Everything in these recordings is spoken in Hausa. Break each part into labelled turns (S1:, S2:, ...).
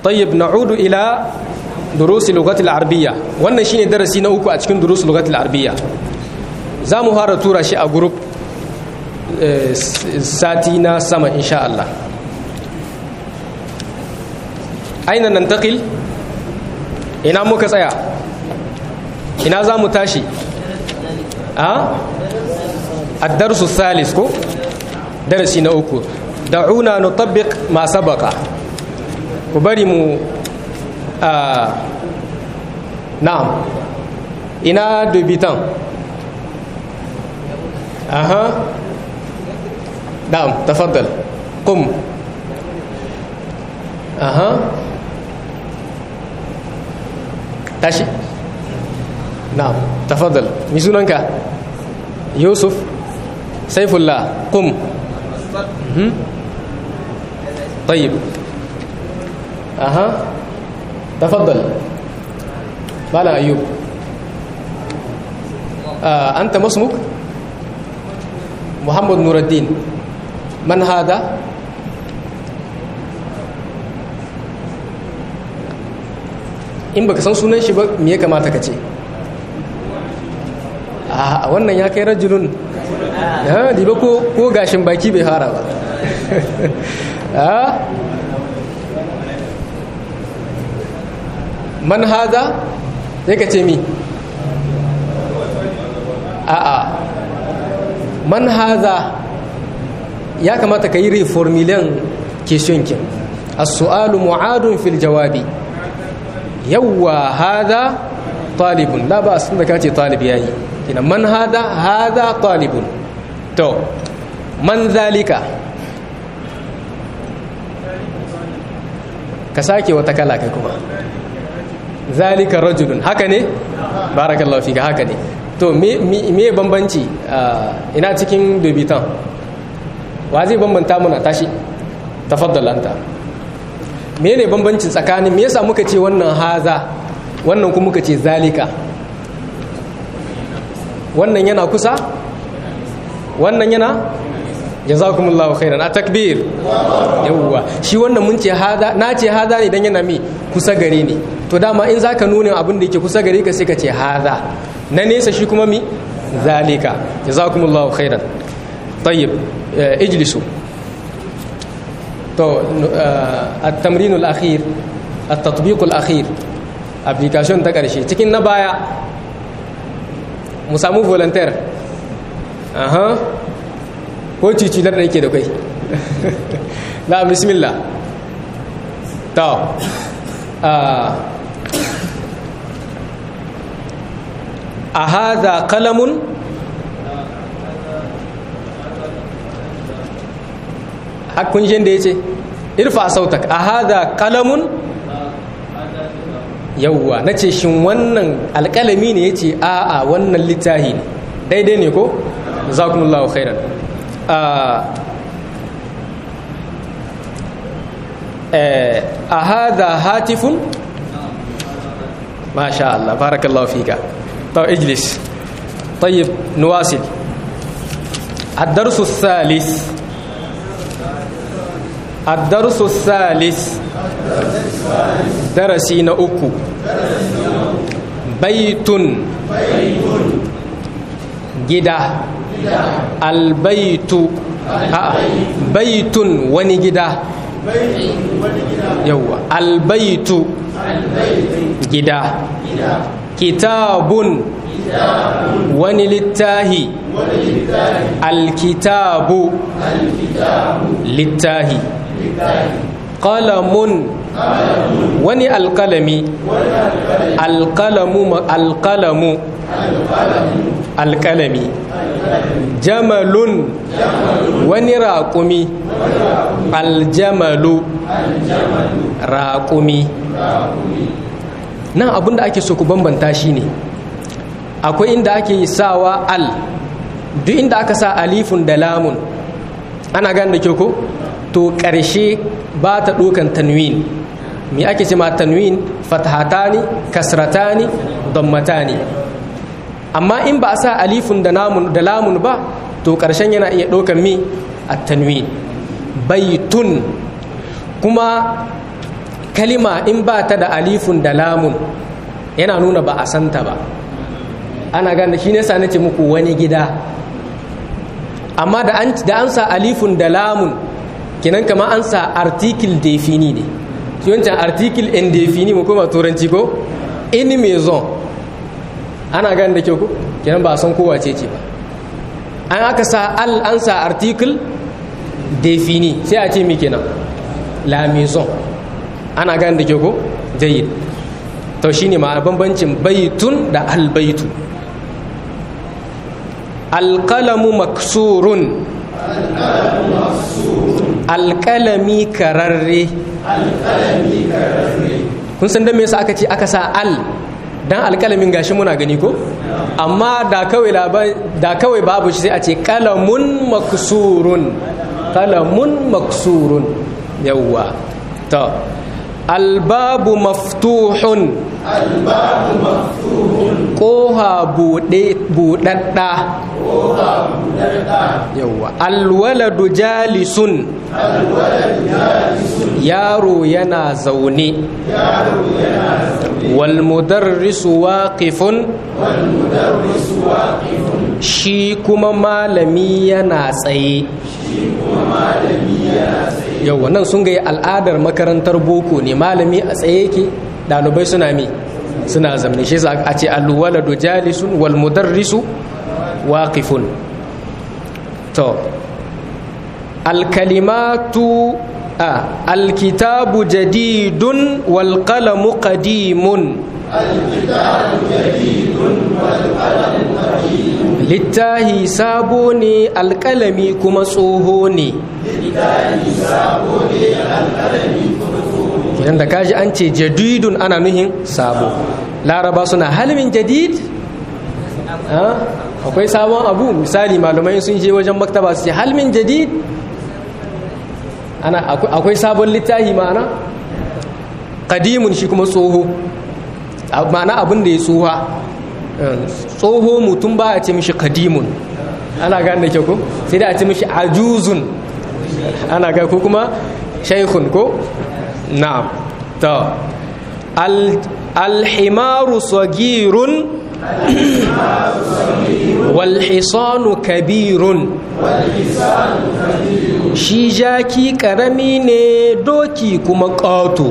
S1: طيب نعود إلى دروس اللغة العربية wannan shine darasi na uku a cikin durus lugatul arabiyya za mu fara tura shi a group sati na sama insha Allah aina nantaqil ina muka tsaya ina za mu tashi a الدرس الثالث ko darasi na uku da'una nutabbiq ma sabaqa ku bari mu na'am ina dubitan aha na'am tafaddal qum aha tashi na'am tafaddal mi sunanka yusuf saifullah qum طيب أها تفضل مالا أيوب آه أنت ما اسمك محمد نور الدين من هذا in baka san sunan shi ba me ya kamata ka ce a wannan ya kai rajulun ya diba ko ko gashin baki bai fara ba man haza sai ka ce mi a'a man haza ya kamata ka yi reformulan question kin as-su'alu mu'adun fil jawabi yawwa haza talibun la ba sun da ka ce talib yayi kina man haza haza talibun to man zalika ka sake wata kala kai kuma zalika rajulun haka ne barakallahu fika haka ne to me me bambanci ina cikin dubitan wa zai bambanta muna tashi tafaddal anta me ne bambancin tsakanin me yasa muka ce wannan haza wannan kuma muka ce zalika wannan yana kusa wannan yana jazakumullahu khairan a takbir yawwa shi wannan mun ce hada na ce hada ne dan yana mi kusa gare ni to dama in zaka nuna abin da yake kusa gare ka sai ka ce hada na nesa shi kuma mi zalika jazakumullahu khairan tayyib ijlisu to at-tamrin al-akhir at-tatbiq al-akhir application ta karshe cikin na baya mu samu volunteer aha ko cicilar da yake da kai na bismillah ta a haza kalamun hakkun shi da ya ce irfa sautak a haza kalamun yauwa na ce shin wannan alkalami ne ya ce a'a wannan littahi ne daidai ne ko? zakumullahu khairan a hada hatifun ما شاء الله بارك الله فيك طيب اجلس طيب نواصل الدرس الثالث الدرس الثالث درسين أكو بيت جدا البيت بيت ونجدا يوا البيت gida kitabun wani littahi alkitabu littahi qalamun wani alkalami alkalamu alkalamu alkalami jamalun wani raƙumi aljamalu raƙumi nan abinda ake so ku bambanta shi ne akwai inda ake sawa al duk inda aka sa alifun da lamun ana gane da kyau ko to ƙarshe ba ta ɗokan tanwin me ake ce ma tanwin fathatani kasratani dammatani amma in ba a sa alifun da lamun ba to ƙarshen yana iya ɗokan mi a tanwin baitun kuma kalima in ba ta da alifun da lamun yana nuna ba a santa ba ana gane shi ne sa nace muku wani gida amma da an da an sa alifun da lamun kinan kama an sa article defini ne shi wancan article indefini mu kuma turanci ko in maison ana gane da kyau ko kinan ba san kowa ce ce ba an aka sa al an sa article defini sai a ce mi kenan la maison ana gane da kyau ko jayyid to shine ma bambancin baitun da albaitu alƙalamu maksurun alƙalami kararre kun san da me yasa aka ce aka sa al dan alƙalamin gashi muna gani ko amma da kawai da kawai babu shi sai a ce qalamun maksurun qalamun maksurun yawwa to albabu maftuhun
S2: albabu maftuhun
S1: ƙoha buɗaɗɗa
S2: kofa buɗaɗɗa
S1: yawwa alwaladu jalisun
S2: alwaladu jalisun
S1: yaro yana zaune
S2: yaro yana zaune
S1: walmudarrisu waqifun
S2: wal mudarrisu waqifun
S1: shi kuma malami yana tsaye
S2: shi kuma malami yana tsaye
S1: yawwa nan sun ga al'adar makarantar boko ne malami a tsaye yake ɗalibai suna mi suna zamne shi yasa a ce alwaladu jalisun wal mudarrisu waqifun to alkalimatu a alkitabu jadidun wal qalamu qadimun
S2: الكتاب جديد والقلم قديم
S1: littahi sabo ne alkalami kuma tsoho ne
S2: لله سابو القلم كتب
S1: idan da kaji an ce jadidun ana nuhin sabo laraba suna halmin jadid Ah, akwai sabon abu misali malamai sun je wajen maktaba su ce halmin jadid ana akwai akwai sabon littafi ma'ana kadimun shi kuma tsoho A- ma'ana abin da ya tsoha Eh, tsoho mutum ba a ce mishi kadimun ana gane da kyau ko sai da a ce mishi ajuzun ana ga ko kuma shaikhun ko na'am to al alhimaru sagirun wal hisanu kabirun shi jaki karami ne doki kuma ƙato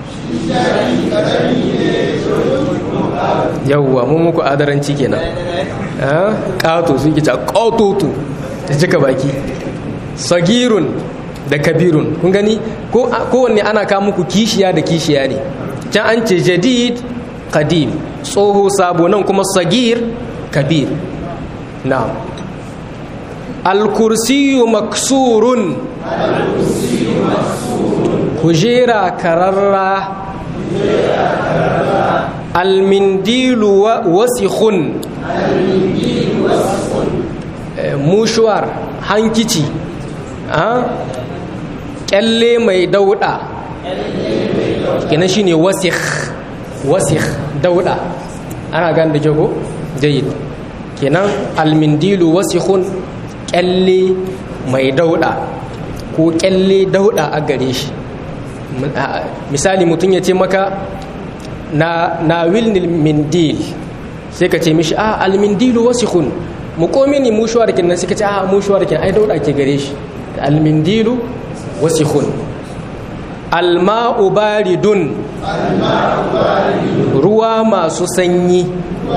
S1: yauwa mun muku adaranci kenan Ah, ƙato sun kita ƙatoto da cika baki sagirun da kabirun kun gani ko kowanne ana kawo muku kishiya da kishiya ne can an ce jadid qadim tsoho sabo nan kuma sagir kabir na alkursiyu maksurun kujera kararra almindilu wa- wasikhun Eh, mushuwar hankici ah, kyalle mai dauda kenan shine wasikh wasikh dauda ana gan da jago jayyid kenan almindilu wasikhun kyalle mai dauda ko kyalle dauda a gare shi Mun- a- misali mutum ya ce maka na na wilnil mindil sai ka ce mishi a almindilu wasikhun mu komi ni mushuwar kin nan sai ka ce a mushuwar kin ai dauda ke gare shi almindilu wasikhun alma'u baridun ruwa masu sanyi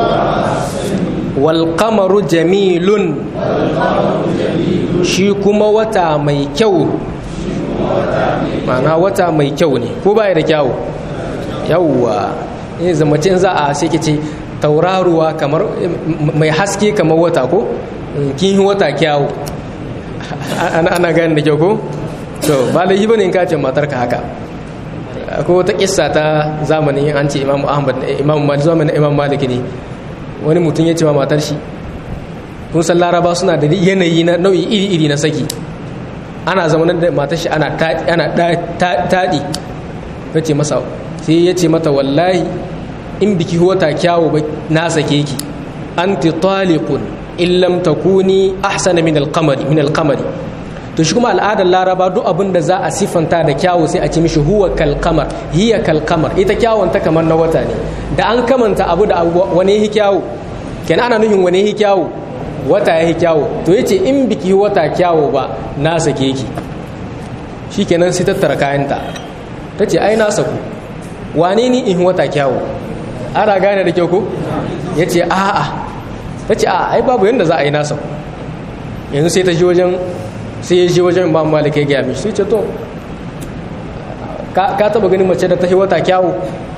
S1: wal qamaru jamilun shi kuma wata mai kyau ma'ana wata mai kyau ne ko baya da kyau yawwa in zamacin za a sai ce tauraruwa kamar mai haske kamar wata ko kin yi wata kyawu ana ana gani da kyau ko to ba laifi bane in kace matar ka haka akwai wata kissa ta zamanin an ce imamu ahmad imamu malik zamanin imam malik ne wani mutum ya ce wa matar shi kun san laraba suna da yanayi na nau'i iri-iri na saki ana zamanin da matar shi ana ta- ana da- ta- taɗi ya ce masa sai ya ce mata wallahi in biki wata kyawu ba na sake ki anti taliqun in lam takuni ahsana min al-qamari min al-qamari to shi kuma al'adar laraba duk abin da za a siffanta da kyawu sai a ci mishi huwa kalkamar hiya kalkamar ita kyawun ta kamar na wata ne da an kamanta abu da wani yi kyawu kenan ana nufin wani yi kyawu wata ya yi kyawu to yace in biki wata kyawu ba na sake ki shi kenan sai tattara kayanta ta ce ai na saku wane ni in wata kyawu ana gane da kyau ko ya ce a'a ta ce a'a ai babu yadda za a yi na saku yanzu sai ta ji wajen sai ya ji wajen imam malik ya gaya mishi sai ce to ka taba ganin mace da ta yi wata kyawu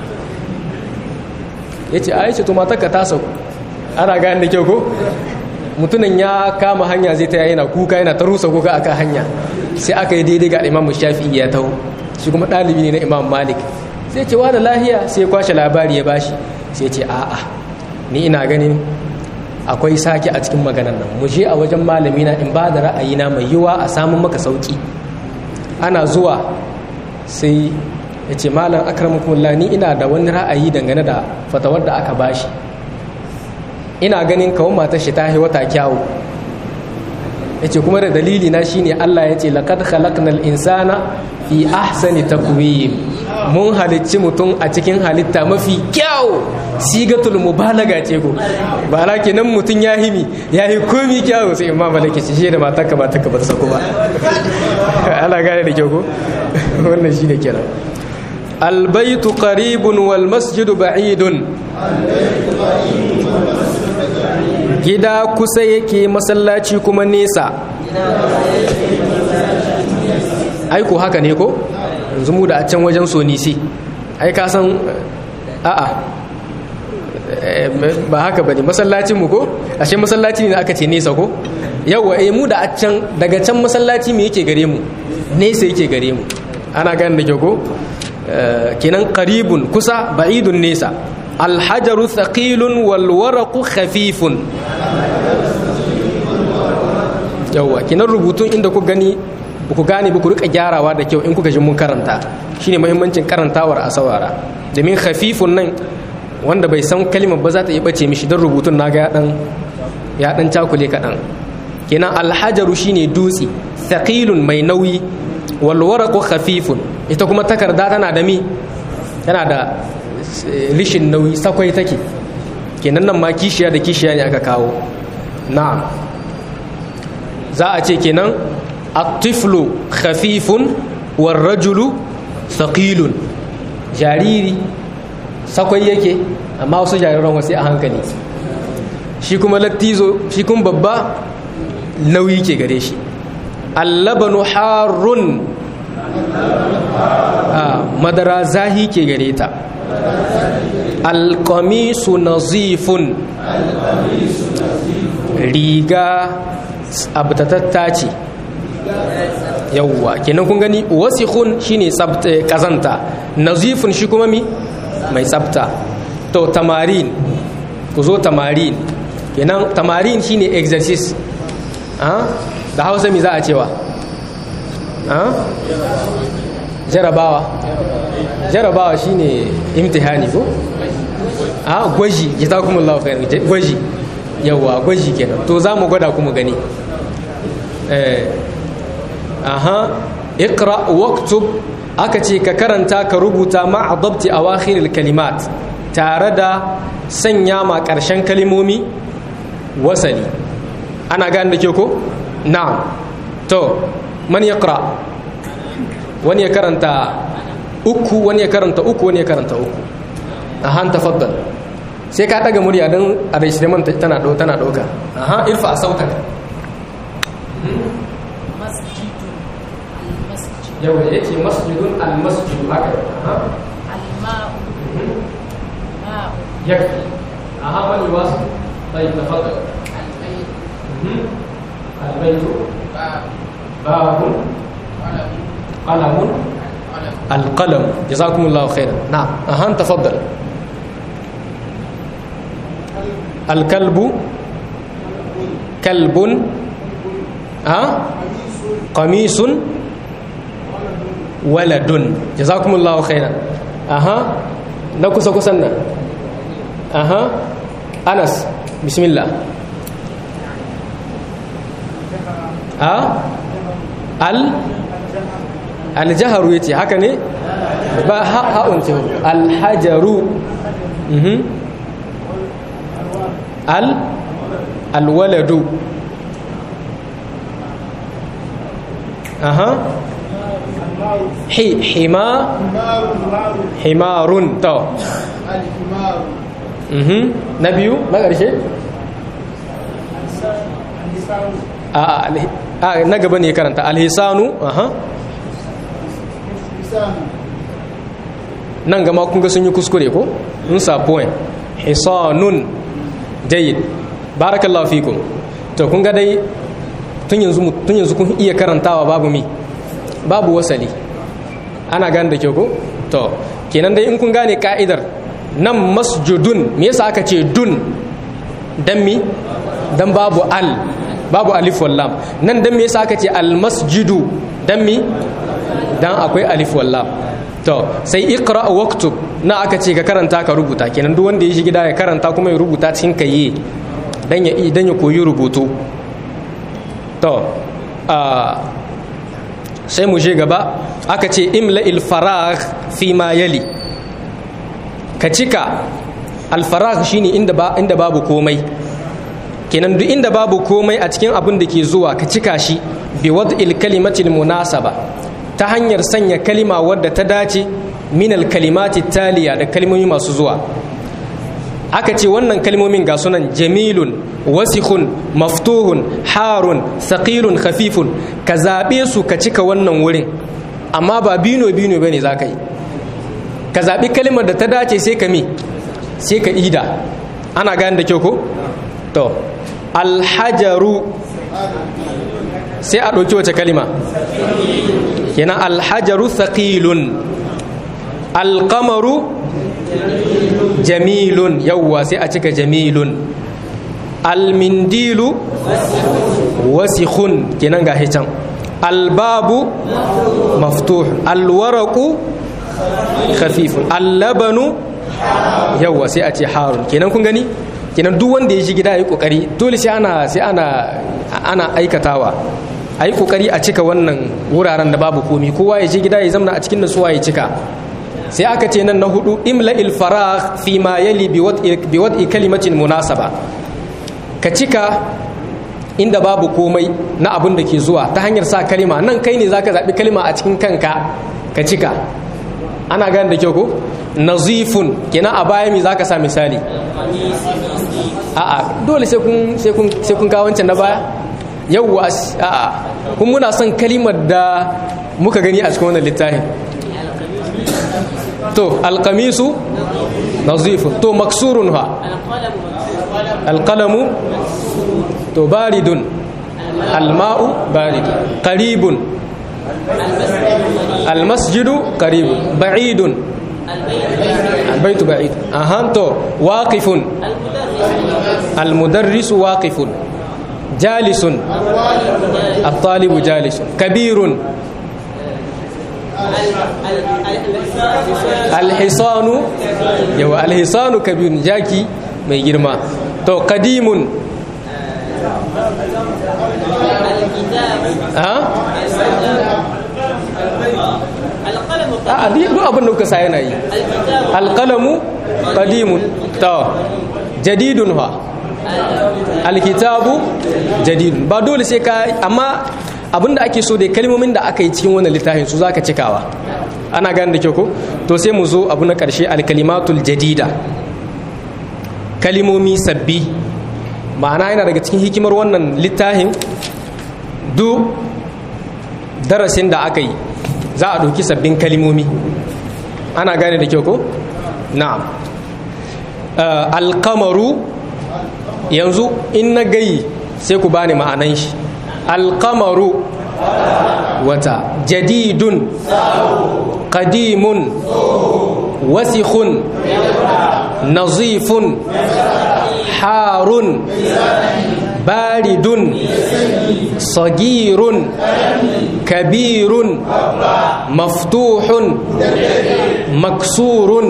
S1: ya ce a ce to matakka ta sauku ana gane da kyau ko mutumin ya kama hanya zai ta yana kuka yana ta rusa kuka akan hanya sai aka yi daidai ga imam shafi ya taho shi kuma ɗalibi ne na imam malik sai ce da lahiya sai kwashe labari ya bashi sai ce a'a ni ina ganin akwai sake a cikin maganan nan mu je a wajen malami na in ba da ra'ayina mai yiwa a samun maka sauki ana zuwa sai ya ce malam akramakumullah ni ina da wani ra'ayi dangane da fatawar da aka bashi ina ganin kawun matar shi ta wata kyawu ya ce kuma da dalili na shine Allah ya ce laqad khalaqnal insana fi ahsani takwim mun halicci mutum a cikin halitta mafi kyawu sigatul mubalaga ce ko ba la kenan mutum ya himi ya yi komi kyawu sai imam malaki ce shi da matarka ba taka ba ta sako ba ana gane da kyau ko wannan shine kenan البيت قريب والمسجد بعيد gida kusa yake masallaci kuma nesa aiko haka ne ko yanzu mu da a can wajen sonisi ai ka san a'a ba haka bane masallacin mu ko ashe masallaci ne aka ce nesa ko yawa eh mu da a can daga can masallaci me yake gare mu nesa yake gare mu ana ganin da kyau ko kenan qaribun kusa ba'idun nesa alhajaru thaqilun wal waraqu khafifun yawa kenan rubutun inda ku gani ba ku gane ba ku rika gyarawa da kyau in kuka ji mun karanta shine muhimmancin karantawar a saurara domin khafifun nan wanda bai san kalimar ba za ta iya bace mishi don rubutun naga ya dan ya dan cakule kaɗan kenan alhajaru shine dutse thaqilun mai nauyi wal waraqu khafifun ita kuma takarda tana da mi tana da rishin nauyi sakwai take kenan nan ma kishiya da kishiya ne aka kawo na'am za a ce kenan at-tiflu khafifun war rajulu thaqilun jariri sakwai yake amma wasu jariran wasu a hankali shi kuma lattizo shi kuma babba nauyi ke gare shi allabanu harun madara zahi ke gare ta alkamisu nazifun riga abtatatta ce yawwa kenan kun gani wasikhun shine kazanta nazifun shi kuma mi mai tsafta to tamarin ku zo tamarin kenan tamarin shine exercise da hausa mi za a cewa jarabawa jarabawa shine imtihani ko a gwaji jazakumullahu khairan gwaji yawa gwaji kenan to za mu gwada kuma gani eh aha iqra waktub aka ce ka karanta ka rubuta ma adabti awakhiril kalimat tare da sanya ma karshen kalimomi wasali ana gane da ke ko na'am to man yaqra wani ya karanta uku wani ya karanta uku wani ya karanta uku aha tafaddal sai ka daga murya don a registrement tana do tana doka aha irfa a sautan yawa ya ce masjidun almasjidu haka aha
S3: الماء ماء
S1: yakfi aha wani wasu bai tafaddal
S3: البيت
S1: albaitu
S3: باب
S1: babun
S3: قلم
S1: qalamun
S3: قلم
S1: القلم جزاكم الله خيرا نعم أهان تفضل الكلب كلب ها قميص ولد جزاكم الله خيرا أها نكسا كسنا أها أنس بسم الله ها al aljaharu yace haka ne ba ha ha'un ce alhajaru mhm al alwaladu aha hi hima himarun to
S2: الحمار
S1: mhm na biyu na ƙarshe a a alhi- a na gaba ne karanta alhisanu aha
S2: لسان
S1: nan gama kun ga sun yi kuskure ko in sa point hisanun jayyid barakallahu fikum to kun ga dai tun yanzu mu- tun yanzu kun iya karantawa babu mi babu wasali ana gane da kyau ko to kenan dai in kun gane ka'idar nan masjudun me yasa aka ce dun dan mi dan babu al babu alif wal lam nan dan me yasa aka ce al masjidu dan mi dan akwai alif wal lam to sai iqra waktub na aka ce ka karanta ka rubuta kenan duk wanda ya shi gida ya karanta kuma ya rubuta cikin kayi dan ya dan ya koyi rubutu to a sai mu je gaba aka ce imla il faragh fi ma yali ka cika al faragh shine inda ba inda babu komai kenan duk inda babu komai a cikin abin da ke zuwa ka cika shi bi wad'il kalimatil munasaba ta hanyar sanya kalima wadda ta dace min al kalimati taliya da kalmomi masu zuwa aka ce wannan kalmomin ga sunan jamilun wasikhun maftuhun harun saqilun khafifun ka zabe su ka cika wannan wurin amma ba bino bino bane zaka yi ka zabi kalmar da ta dace sai ka mi sai ka ida ana gane da kyau ko to alhajaru sai a ɗauki wace kalima kenan alhajaru thaqilun alqamaru jamilun yawwa sai a cika jamilun almindilu wasikhun kenan ga can albabu maftuh alwaraku khafifun allabanu yawwa sai a ce harun kenan kun gani kenan duk wanda ya shi gida yi kokari dole sai ana sai ana ana aikatawa a yi kokari a cika wannan wuraren da babu komi kowa ya je gida ya zamna a cikin nasuwa ya cika sai aka ce nan na hudu imla il faragh fi ma yali bi wad'i kalimatin munasaba ka cika inda babu komai na abin da ke zuwa ta hanyar sa kalima nan kai ne zaka zabi kalima a cikin kanka ka cika ana gane da kyau ko nazifun kenan a baya mi zaka sa misali a'a dole sai kun sai kun sai kun kawo wancan na baya yawwa a'a kun muna son kalimar da muka gani a cikin wannan littafin to alqamisu nazifun to maksurun ha alqalamu to baridun alma'u baridun qaribun almasjidu qaribun ba'idun البيت بعيد أهانتو واقف المدرس واقف جالس الطالب جالس كبير الحصان يو الحصان كبير جاكي mai girma to kadimun ha a duk abin da kuka sa yana yi alƙalamu ƙadimun ta jadidun ha alkitabu jadidun ba dole sai ka amma abin da ake so da kalmomin da aka yi cikin wannan littafin su zaka cikawa ana gane da kyau ko to sai mu zo abu na ƙarshe alkalimatul jadida kalimomi sabbi ma'ana yana daga cikin hikimar wannan littafin duk darasin da aka yi za a ɗauki sabbin kalimomi ana gane da kyau ko? na'am alkamaru yanzu in na gayi sai ku bani ma'anan shi alkamaru wata jadidun qadimun wasikhun nazifun harun baridun sagirun kabirun maftuhun maksurun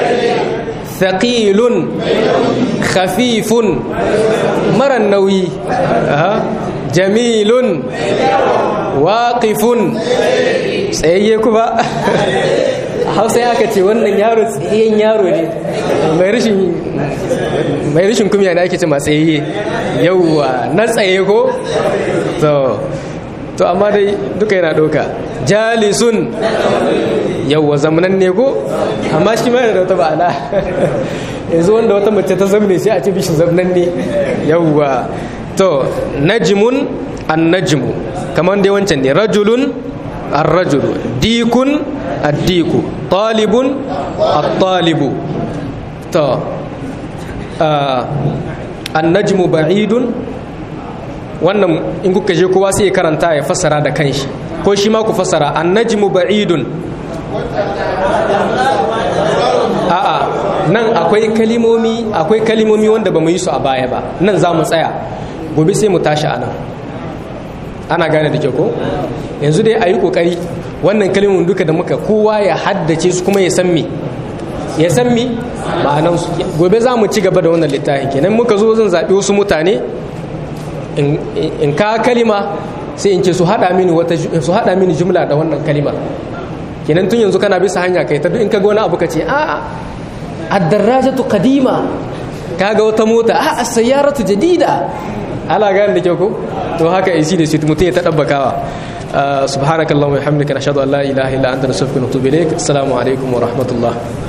S1: ثقيل خفيف مرى النوي جميل waqifun tsayayye kuma hausa ya ce wannan yaro tsayayyen yaro ne mai rashin mai rashin kumya ne ake ce ma tsayayye yauwa na tsaye ko to to amma dai duka yana ɗauka jalisun yauwa zamanan ne ko amma shi ma yana da wata ba'ala yanzu wanda wata mace ta zamne sai a ce bishin zamanan ne yauwa to najmun an najmu kamar dai wancan ne rajulun ar-rajulu dikun ad-diku talibun at-talibu to an-najmu ba'idun wannan in kuka je kowa sai ya karanta ya fassara da kanshi ko shi ma ku fassara an-najmu ba'idun a'a nan akwai kalimomi akwai kalimomi wanda ba mu yi su a baya ba nan za mu tsaya gobe sai mu tashi anan ana gane da ke ko yanzu dai a yi kokari wannan kalimomin duka da muka kowa ya haddace su kuma ya san me ya san me ma'anan su gobe za mu ci gaba da wannan littafin kenan muka zo zan zaɓi wasu mutane in ka kalima sai in ce su haɗa mini wata su haɗa mini jumla da wannan kalimar kenan tun yanzu kana bisa hanya kai ta duk in ka ga wani abu ka ce a'a ad-darajatu qadima kaga wata mota a sayyaratu jadida ala gane da kyau ko to haka isi da shi mutum ya ta dabbakawa subhanakallahumma wa bihamdika nashhadu an la ilaha illa anta nastaghfiruka wa natubu ilaik assalamu alaikum wa rahmatullah